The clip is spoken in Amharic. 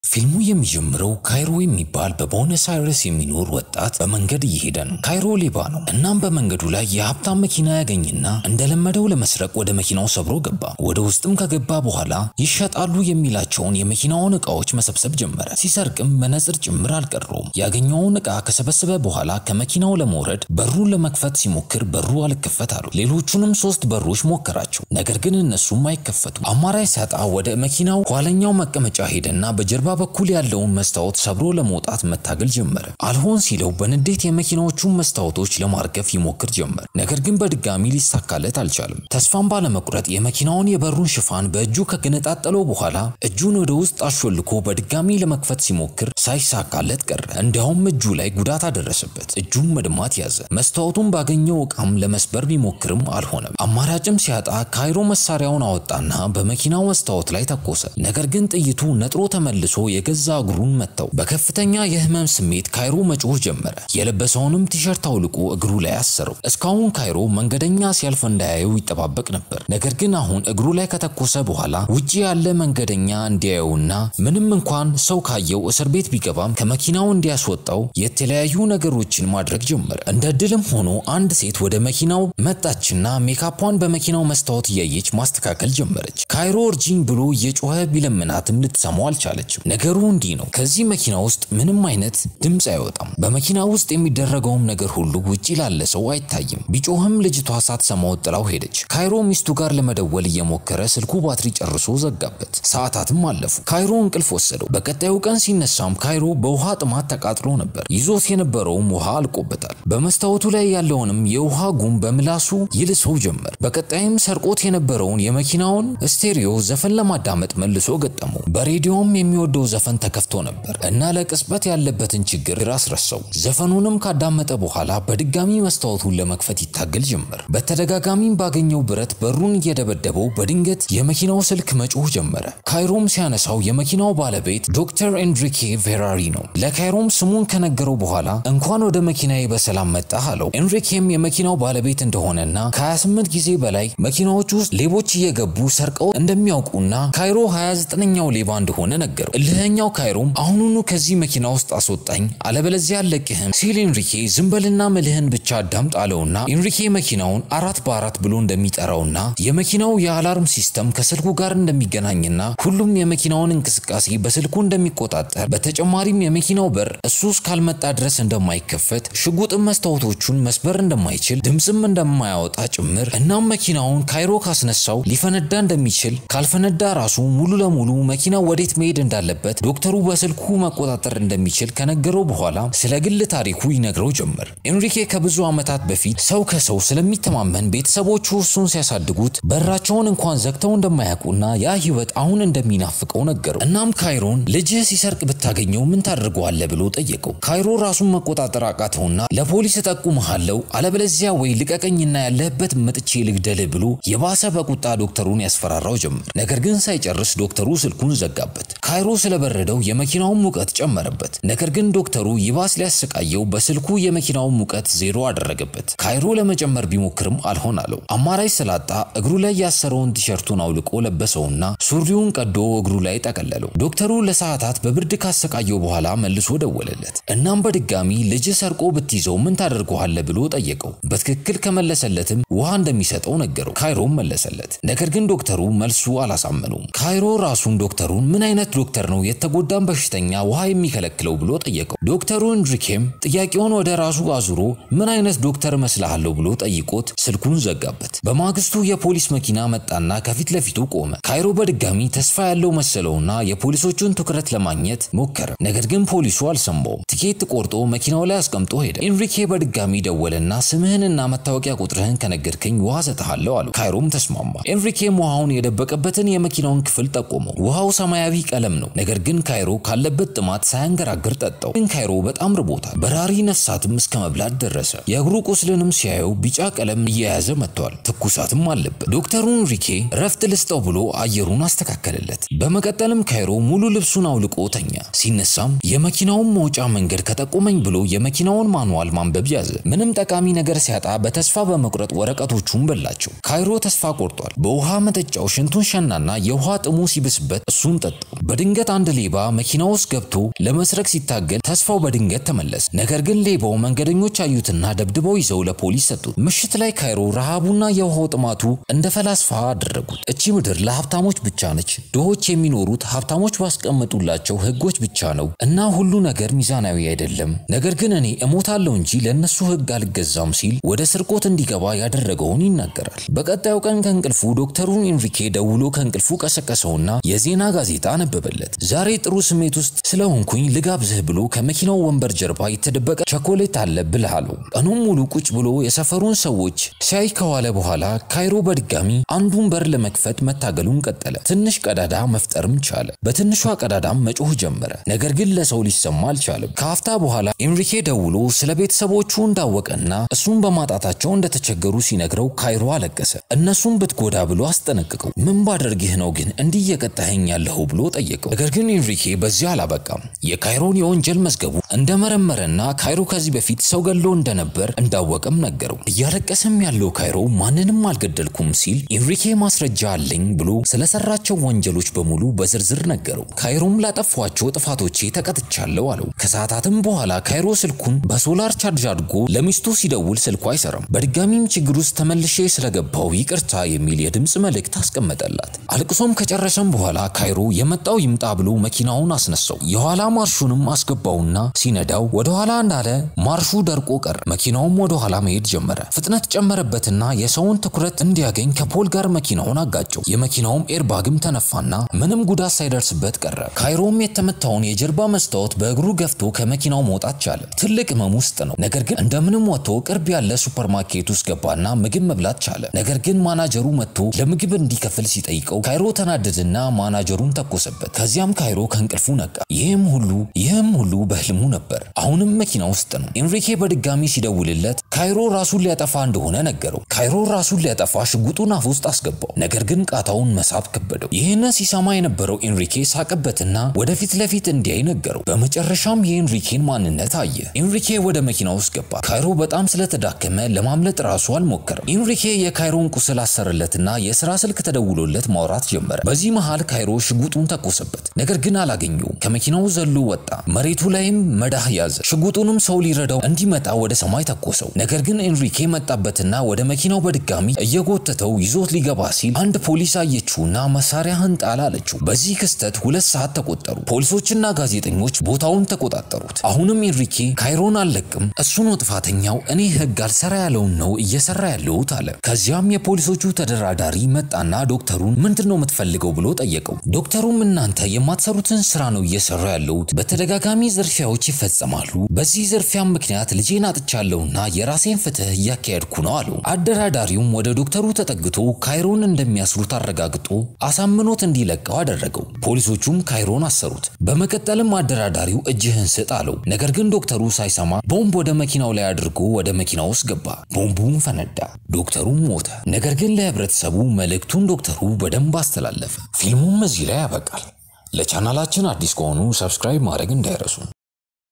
ፊልሙ የሚጀምረው ካይሮ የሚባል በቦነስ አይረስ የሚኖር ወጣት በመንገድ እየሄደ ነው። ካይሮ ሌባ ነው። እናም በመንገዱ ላይ የሀብታም መኪና ያገኝና እንደለመደው ለመስረቅ ወደ መኪናው ሰብሮ ገባ። ወደ ውስጥም ከገባ በኋላ ይሸጣሉ የሚላቸውን የመኪናውን ዕቃዎች መሰብሰብ ጀመረ። ሲሰርቅም መነጽር ጭምር አልቀረውም። ያገኘውን ዕቃ ከሰበሰበ በኋላ ከመኪናው ለመውረድ በሩን ለመክፈት ሲሞክር በሩ አልከፈት አሉ። ሌሎቹንም ሶስት በሮች ሞከራቸው፣ ነገር ግን እነሱም አይከፈቱ። አማራጭ ሲያጣ ወደ መኪናው ኋለኛው መቀመጫ ሄደና በጀርባ በኩል ያለውን መስታወት ሰብሮ ለመውጣት መታገል ጀመረ። አልሆን ሲለው በንዴት የመኪናዎቹን መስታወቶች ለማርገፍ ይሞክር ጀመር። ነገር ግን በድጋሚ ሊሳካለት አልቻለም። ተስፋን ባለመቁረጥ የመኪናውን የበሩን ሽፋን በእጁ ከገነጣጠለው በኋላ እጁን ወደ ውስጥ አሾልኮ በድጋሚ ለመክፈት ሲሞክር ሳይሳካለት ቀረ። እንዲያውም እጁ ላይ ጉዳት አደረሰበት። እጁም መድማት ያዘ። መስታወቱን ባገኘው ዕቃም ለመስበር ቢሞክርም አልሆነም። አማራጭም ሲያጣ ካይሮ መሳሪያውን አወጣና በመኪናው መስታወት ላይ ተኮሰ። ነገር ግን ጥይቱ ነጥሮ ተመልሶ የገዛ እግሩን መታው። በከፍተኛ የህመም ስሜት ካይሮ መጮህ ጀመረ። የለበሰውንም ቲሸርት አውልቆ እግሩ ላይ አሰረው። እስካሁን ካይሮ መንገደኛ ሲያልፍ እንዳያየው ይጠባበቅ ነበር። ነገር ግን አሁን እግሩ ላይ ከተኮሰ በኋላ ውጪ ያለ መንገደኛ እንዲያየውና ምንም እንኳን ሰው ካየው እስር ቤት ቢገባም ከመኪናው እንዲያስወጣው የተለያዩ ነገሮችን ማድረግ ጀመረ። እንደ ድልም ሆኖ አንድ ሴት ወደ መኪናው መጣችና ሜካፓን በመኪናው መስታወት እያየች ማስተካከል ጀመረች። ካይሮ እርጂኝ ብሎ እየጮኸ ቢለምናትም ልትሰማው አልቻለችም። ነገሩ እንዲህ ነው። ከዚህ መኪና ውስጥ ምንም አይነት ድምፅ አይወጣም። በመኪና ውስጥ የሚደረገውም ነገር ሁሉ ውጪ ላለ ሰው አይታይም። ቢጮህም ልጅቷ ሳትሰማው ጥላው ሄደች። ካይሮ ሚስቱ ጋር ለመደወል እየሞከረ ስልኩ ባትሪ ጨርሶ ዘጋበት። ሰዓታትም አለፉ። ካይሮ እንቅልፍ ወሰደው። በቀጣዩ ቀን ሲነሳም ካይሮ በውሃ ጥማት ተቃጥሎ ነበር። ይዞት የነበረውም ውሃ አልቆበታል። በመስታወቱ ላይ ያለውንም የውሃ ጉም በምላሱ ይልሰው ጀመር። በቀጣይም ሰርቆት የነበረውን የመኪናውን ስቴሪዮ ዘፈን ለማዳመጥ መልሶ ገጠመው። በሬዲዮም የሚወደው ዘፈን ተከፍቶ ነበር እና ለቅጽበት ያለበትን ችግር አስረሳው። ዘፈኑንም ካዳመጠ በኋላ በድጋሚ መስታወቱን ለመክፈት ይታገል ጀመር። በተደጋጋሚም ባገኘው ብረት በሩን እየደበደበው በድንገት የመኪናው ስልክ መጮህ ጀመረ። ካይሮም ሲያነሳው የመኪናው ባለቤት ዶክተር ኤንሪኬ ቬራሪ ነው። ለካይሮም ስሙን ከነገረው በኋላ እንኳን ወደ መኪናዬ በሰላም መጣህ አለው። ኤንሪኬም የመኪናው ባለቤት እንደሆነና ከ28 ጊዜ በላይ መኪናዎች ውስጥ ሌቦች እየገቡ ሰርቀው እንደሚያውቁና ካይሮ 29ኛው ሌባ እንደሆነ ነገረው። እልህኛው ካይሮም አሁኑኑ ከዚህ መኪና ውስጥ አስወጣኝ አለበለዚያ አለቅህም ሲል ኤንሪኬ ዝም በልና ምልህን ብቻ አዳምጥ አለውና ኤንሪኬ መኪናውን አራት በአራት ብሎ እንደሚጠራውና የመኪናው የአላርም ሲስተም ከስልኩ ጋር እንደሚገናኝና ሁሉም የመኪናውን እንቅስቃሴ በስልኩ እንደሚቆጣጠር በተጨማሪም የመኪናው በር እሱ እስካልመጣ ድረስ እንደማይከፈት ሽጉጥም መስታወቶቹን መስበር እንደማይችል ድምፅም እንደማያወጣ ጭምር እናም መኪናውን ካይሮ ካስነሳው ሊፈነዳ እንደሚችል ካልፈነዳ ራሱ ሙሉ ለሙሉ መኪናው ወዴት መሄድ እንዳለበት ዶክተሩ በስልኩ መቆጣጠር እንደሚችል ከነገረው በኋላ ስለ ግል ታሪኩ ይነግረው ጀመር። ኤንሪኬ ከብዙ ዓመታት በፊት ሰው ከሰው ስለሚተማመን ቤተሰቦቹ እሱን ሲያሳድጉት በራቸውን እንኳን ዘግተው እንደማያውቁና ያ ህይወት አሁን እንደሚናፍቀው ነገረው። እናም ካይሮን ልጅህ ሲሰርቅ ብታገኘው ምን ታደርገዋለህ ብሎ ጠየቀው። ካይሮ ራሱን መቆጣጠር አቃተውና ለፖሊስ እጠቁምሃለሁ አለበለዚያ ወይ ልቀቀኝና ያለህበት መጥቼ ልግደልህ ብሎ የባሰ በቁጣ ዶክተሩን ያስፈራራው ጀመር። ነገር ግን ሳይጨርስ ዶክተሩ ስልኩን ዘጋበት። ካይሮ ስለበረደው የመኪናውን ሙቀት ጨመረበት። ነገር ግን ዶክተሩ ይባስ ሊያሰቃየው በስልኩ የመኪናውን ሙቀት ዜሮ አደረገበት። ካይሮ ለመጨመር ቢሞክርም አልሆን አለው። አማራጭ ስላጣ እግሩ ላይ ያሰረውን ቲሸርቱን አውልቆ ለበሰውና ሱሪውን ቀዶ እግሩ ላይ ጠቀለለው። ዶክተሩ ለሰዓታት በብርድ ካሰቃየው በኋላ መልሶ ደወለለት። እናም በድጋሚ ልጅ ሰርቆ ብትይዘው ምን ታደርገዋለህ ብሎ ጠየቀው። በትክክል ከመለሰለትም ውሃ እንደሚሰጠው ነገረው። ካይሮም መለሰለት። ነገር ግን ዶክተሩ መልሱ አላሳመነውም። ካይሮ ራሱን ዶክተሩን ምን አይነት ዶክተር ነው የተጎዳን በሽተኛ ውሃ የሚከለክለው ብሎ ጠየቀው። ዶክተሩ ኤንሪኬም ጥያቄውን ወደ ራሱ አዙሮ ምን አይነት ዶክተር እመስልሃለሁ ብሎ ጠይቆት ስልኩን ዘጋበት። በማግስቱ የፖሊስ መኪና መጣና ከፊት ለፊቱ ቆመ። ካይሮ በድጋሚ ተስፋ ያለው መሰለውና የፖሊሶቹን ትኩረት ለማግኘት ሞከረ። ነገር ግን ፖሊሱ አልሰማውም። ቲኬት ቆርጦ መኪናው ላይ አስቀምጦ ሄደ። ኤንሪኬ በድጋሚ ደወለና ስምህንና መታወቂያ ቁጥርህን ከነገርከኝ ውሃ ሰጥሃለሁ አለው። ካይሮም ተስማማ። ኤንሪኬም ውሃውን የደበቀበትን የመኪናውን ክፍል ጠቆመው። ውሃው ሰማያዊ ቀለም ነው። ነገር ግን ካይሮ ካለበት ጥማት ሳያንገራግር ጠጣው። ግን ካይሮ በጣም ርቦታል። በራሪ ነፍሳትም እስከ መብላት ደረሰ። የእግሩ ቁስልንም ሲያየው ቢጫ ቀለም እየያዘ መጥቷል። ትኩሳትም አለበት። ዶክተሩ ኤንሪኬ ረፍት ልስጠው ብሎ አየሩን አስተካከለለት። በመቀጠልም ካይሮ ሙሉ ልብሱን አውልቆ ተኛ። ሲነሳም የመኪናውን መውጫ መንገድ ከጠቆመኝ ብሎ የመኪናውን ማንዋል ማንበብ ያዘ። ምንም ጠቃሚ ነገር ሲያጣ በተስፋ በመቁረጥ ወረቀቶቹን በላቸው። ካይሮ ተስፋ ቆርጧል። በውሃ መጠጫው ሽንቱን ሸናና የውሃ ጥሙ ሲብስበት እሱን ጠጣው። በድንገት አንድ ሌባ መኪና ውስጥ ገብቶ ለመስረቅ ሲታገል ተስፋው በድንገት ተመለሰ። ነገር ግን ሌባው መንገደኞች አዩትና ደብድበው ይዘው ለፖሊስ ሰጡት። ምሽት ላይ ካይሮ ረሃቡና የውሃው ጥማቱ እንደ ፈላስፋ አደረጉት። እቺ ምድር ለሀብታሞች ብቻ ነች፣ ድሆች የሚኖሩት ሀብታሞች ባስቀመጡላቸው ህጎች ብቻ ነው እና ሁሉ ነገር ሚዛናዊ አይደለም። ነገር ግን እኔ እሞታለሁ እንጂ ለእነሱ ህግ አልገዛም ሲል ወደ ስርቆት እንዲገባ ያደረገውን ይናገራል። በቀጣዩ ቀን ከእንቅልፉ ዶክተሩን ኤንሪኬ ደውሎ ከእንቅልፉ ቀሰቀሰውና የዜና ጋዜጣ አነበበለት። ዛሬ ጥሩ ስሜት ውስጥ ስለሆንኩኝ ልጋብዝህ ብሎ ከመኪናው ወንበር ጀርባ የተደበቀ ቸኮሌት አለ ብልህ አለው። ቀኑን ሙሉ ቁጭ ብሎ የሰፈሩን ሰዎች ሲያይ ከዋለ በኋላ ካይሮ በድጋሚ አንዱን በር ለመክፈት መታገሉን ቀጠለ። ትንሽ ቀዳዳ መፍጠርም ቻለ። በትንሿ ቀዳዳም መጮህ ጀመረ። ነገር ግን ለሰው ሊሰማ አልቻለም። ከአፍታ በኋላ ኤንሪኬ ደውሎ ስለ ቤተሰቦቹ እንዳወቀና እሱን በማጣታቸው እንደተቸገሩ ሲነግረው ካይሮ አለቀሰ። እነሱን ብትጎዳ ብሎ አስጠነቅቀው ምን ባደርግህ ነው ግን እንዲህ እየቀጣኸኝ ያለኸው ብሎ ጠየቀው። ነገር ግን ኤንሪኬ በዚህ አላበቃም። የካይሮን የወንጀል መዝገቡ እንደመረመረና ካይሮ ከዚህ በፊት ሰው ገሎ እንደነበር እንዳወቀም ነገረው። እያለቀሰም ያለው ካይሮ ማንንም አልገደልኩም ሲል ኤንሪኬ ማስረጃ አለኝ ብሎ ስለሰራቸው ወንጀሎች በሙሉ በዝርዝር ነገረው። ካይሮም ላጠፏቸው ጥፋቶቼ ተቀጥቻለሁ አለው። ከሰዓታትም በኋላ ካይሮ ስልኩን በሶላር ቻርጅ አድርጎ ለሚስቱ ሲደውል ስልኩ አይሰራም። በድጋሚም ችግር ውስጥ ተመልሼ ስለገባው ይቅርታ የሚል የድምፅ መልእክት አስቀመጠላት። አልቅሶም ከጨረሰም በኋላ ካይሮ የመጣው ይምጣ ብሎ መኪናውን አስነሳው። የኋላ ማርሹንም አስገባውና ሲነዳው ወደ ኋላ እንዳለ ማርሹ ደርቆ ቀረ። መኪናውም ወደ ኋላ መሄድ ጀመረ። ፍጥነት ጨመረበትና የሰውን ትኩረት እንዲያገኝ ከፖል ጋር መኪናውን አጋጨው። የመኪናውም ኤርባግም ተነፋና ምንም ጉዳት ሳይደርስበት ቀረ። ካይሮም የተመታውን የጀርባ መስታወት በእግሩ ገፍቶ ከመኪናው መውጣት ቻለ። ትልቅ ህመም ውስጥ ነው። ነገር ግን እንደምንም ወጥቶ ቅርብ ያለ ሱፐርማርኬት ውስጥ ገባና ምግብ መብላት ቻለ። ነገር ግን ማናጀሩ መጥቶ ለምግብ እንዲከፍል ሲጠይቀው ካይሮ ተናደድና ማናጀሩን ተኮሰበት። ከዚያም ካይሮ ከእንቅልፉ ነቃ። ይህም ሁሉ ይህም ሁሉ በህልሙ ነበር። አሁንም መኪና ውስጥ ነው። ኤንሪኬ በድጋሚ ሲደውልለት ካይሮ ራሱን ሊያጠፋ እንደሆነ ነገረው። ካይሮ ራሱን ሊያጠፋ ሽጉጡን አፍ ውስጥ አስገባው። ነገር ግን ቃታውን መሳብ ከበደው። ይህንን ሲሰማ የነበረው ኤንሪኬ ሳቀበትና ወደፊት ለፊት እንዲያይ ነገረው። በመጨረሻም የኤንሪኬን ማንነት አየ። ኤንሪኬ ወደ መኪና ውስጥ ገባ። ካይሮ በጣም ስለተዳከመ ለማምለጥ ራሱ አልሞከረም። ኤንሪኬ የካይሮን ቁስል አሰረለትና የስራ ስልክ ተደውሎለት ማውራት ጀመረ። በዚህ መሃል ካይሮ ሽጉጡን ተኮሰበት። ነገር ግን አላገኘውም። ከመኪናው ዘሎ ወጣ። መሬቱ ላይም መዳህ ያዘ። ሽጉጡንም ሰው ሊረዳው እንዲመጣ ወደ ሰማይ ተኮሰው። ነገር ግን ኤንሪኬ መጣበትና ወደ መኪናው በድጋሚ እየጎተተው ይዞት ሊገባ ሲል አንድ ፖሊስ አየችውና መሳሪያህን ጣል አለችው። በዚህ ክስተት ሁለት ሰዓት ተቆጠሩ። ፖሊሶችና ጋዜጠኞች ቦታውን ተቆጣጠሩት። አሁንም ኤንሪኬ ካይሮን አልለቅም፣ እሱ ነው ጥፋተኛው፣ እኔ ህግ አልሰራ ያለውን ነው እየሰራ ያለሁት አለ። ከዚያም የፖሊሶቹ ተደራዳሪ መጣና ዶክተሩን ምንድን ነው የምትፈልገው ብሎ ጠየቀው። ዶክተሩም እናንተ የማትሰሩትን ስራ ነው እየሰራ ያለሁት፣ በተደጋጋሚ ዝርፊያዎች ይፈጸማሉ። በዚህ ዝርፊያም ምክንያት ልጄን አጥቻለሁና የራሴን ፍትህ እያካሄድኩ ነው አለው። አደራዳሪውም ወደ ዶክተሩ ተጠግቶ ካይሮን እንደሚያስሩት አረጋግጦ አሳምኖት እንዲለቀው አደረገው። ፖሊሶቹም ካይሮን አሰሩት። በመቀጠልም አደራዳሪው እጅህን ስጥ አለው። ነገር ግን ዶክተሩ ሳይሰማ ቦምብ ወደ መኪናው ላይ አድርጎ ወደ መኪናው ውስጥ ገባ። ቦምቡም ፈነዳ። ዶክተሩም ሞተ። ነገር ግን ለህብረተሰቡ መልእክቱን ዶክተሩ በደንብ አስተላለፈ። ፊልሙም እዚህ ላይ ያበቃል። ለቻናላችን አዲስ ከሆኑ ሰብስክራይብ ማድረግ እንዳይረሱ።